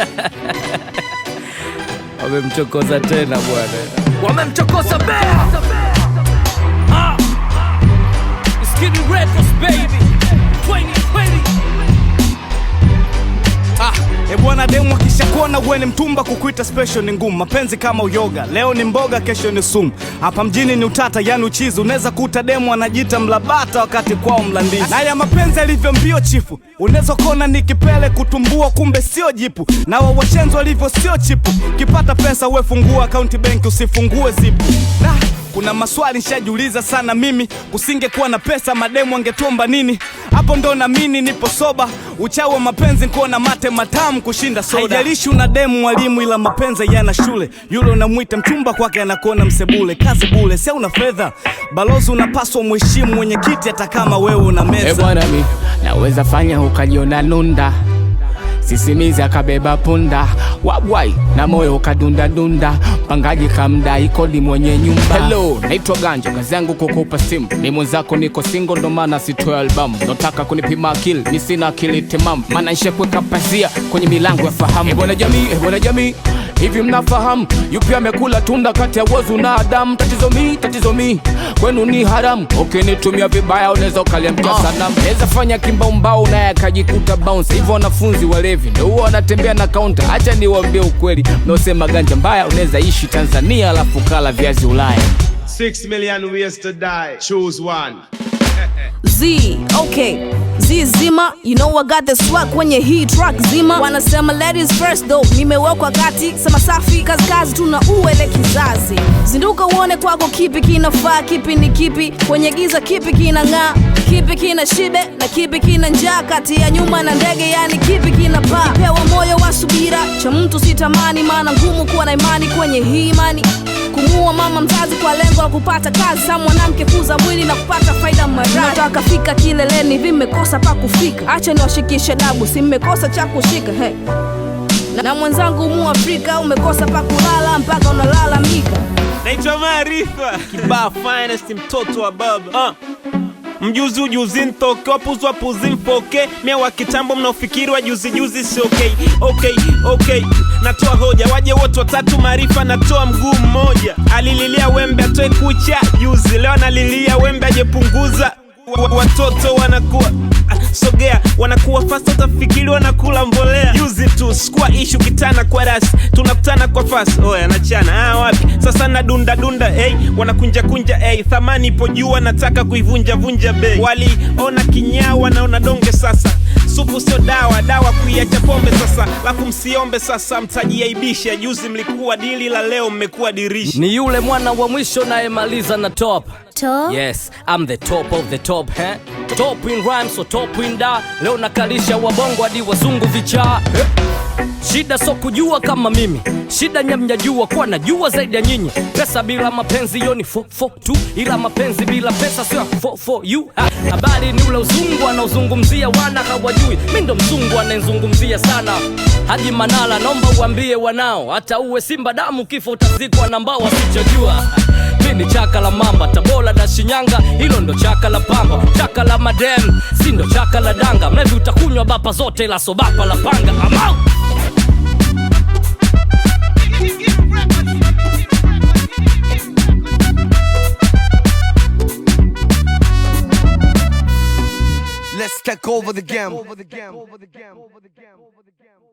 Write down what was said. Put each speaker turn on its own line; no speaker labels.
Wamemchokoza tena bwana, wamemchokoza bea. Ah. It's getting reckless, baby. 2020.
Ah, e bwana demu akishakuona uwe ni mtumba kukuita special ni ngumu. Mapenzi kama uyoga, leo ni mboga, kesho ni sumu. Hapa mjini ni utata, yani uchizi. Unaweza kuta demu anajiita mlabata wakati kwao mlandizi. Na ya mapenzi yalivyo mbio chifu, unaweza kona ni kipele kutumbua, kumbe sio jipu. Na wawashenzi walivyo sio chipu, kipata pesa uwe fungua akaunti benki, usifungue zipu. Nah, kuna maswali nishajiuliza sana mimi, kusingekuwa na pesa mademu angetomba nini? Hapo ndo namini nipo soba, uchawi wa mapenzi kuona mate matamu kushinda soda. Haijalishi una demu mwalimu, ila mapenzi yana shule. Yule unamwita mchumba kwake anakuona msebule, kazi bule, si una fedha. Balozi unapaswa mheshimu mwenyekiti, hata kama wewe una
E
meza.
bwana, mi naweza fanya ukajiona nunda, sisimizi akabeba punda, wabwai na moyo ukadunda dunda, mpangaji kamdai kodi mwenye nyumba. Hello, naitwa Ganja, kazi yangu kukupa simu, ni mwenzako, niko single, ndo maana sitoe albamu. Nataka kunipima akili, ni sina akili timamu, maana nishakuweka pazia kwenye milango ya fahamu. E bwana jamii, e bwana jamii Hivi mnafahamu yupi amekula tunda kati ya wozu na Adamu? Tatizo mi, tatizo mi, kwenu ni haramu. Ukinitumia vibaya unaweza ukaliamkia sanamu. Naweza fanya kimbaumbau naye akajikuta bounce. Hivyo wanafunzi walevi ndio huwa wanatembea na kaunta. Acha niwaambie ukweli, mnaosema ganja mbaya unaweza ishi Tanzania alafu kala viazi Ulaya.
Six million ways to die. Choose one.
Z, okay. Z zima, you know I got the swag kwenye hii track zima. Wanasema ladies first though, nimewekwa kati, sema safi kazi kazi, tuna uele kizazi. Zinduka uone kwako kipi kinafaa, kipi ni kipi, kwenye giza kipi kinang'aa, kipi kina shibe na kipi kina njaa, kati ya nyuma na ndege, yani kipi kina paa. Pewa moyo wa subira, cha mtu sitamani, maana ngumu kuwa na imani kwenye hii imani kumuua mama mzazi kwa lengo la kupata kazi sa mwanamke kuza mwili na kupata faida maradhi. Nataka fika kileleni, vimekosa pa kufika, acha niwashikishe dabu, si mmekosa cha kushika hey. Na, na mwenzangu mu Afrika umekosa pa kulala mpaka unalalamika.
naitwa Maarifa kibaa finest mtoto wa baba uh. Mjuzi ujuzi ntoke wapuzi wapuzi mfoke mia wa kitambo mnaofikiri wa juzi juzi si okay. Okay, okay. Natoa hoja waje wote watatu maarifa natoa mguu mmoja alililia wembe atoe kucha juzi leo analilia wembe ajepunguza wa- watoto wanakuwa ah, sogea wanakuwa fasta utafikiri wanakula mbolea juzi tu skua ishu kitana kwa rasi tunakutana kwa fasi oya nachana ah, wapi sasa na dunda dunda hey, wanakunja kunja hey, thamani ipo juu nataka kuivunja vunja bei waliona kinyaa wanaona donge sasa supu sio dawa dawa kuiacha pombe sasa lafu msiombe sasa mtajiaibisha juzi mlikuwa dili la leo mmekuwa dirisha
Ni yule mwana wa mwisho nayemaliza na top.
Top?
Yes, I'm the top of the top, eh? Top in rhymes, so top in da. Leo nakalisha wabongo hadi wazungu vichaa. Eh? Shida so kujua kama mimi, shida nyamnyajua kuwa najua zaidi ya nyinyi. Pesa bila mapenzi hiyo ni fo fo tu, ila mapenzi bila pesa sio fo for you. Ha, Habari ni ule uzungu anaozungumzia wana hawajui, mi ndo mzungu anayezungumzia sana. Haji Manala, naomba uambie wanao, hata uwe Simba damu, kifo utazikwa na mbao wasichojua mi ni chaka la mamba tabora na shinyanga hilo ndo chaka la pamba chaka la madem si ndo chaka la danga mlevi utakunywa bapa zote ila so bapa la panga amau
Let's take over the game.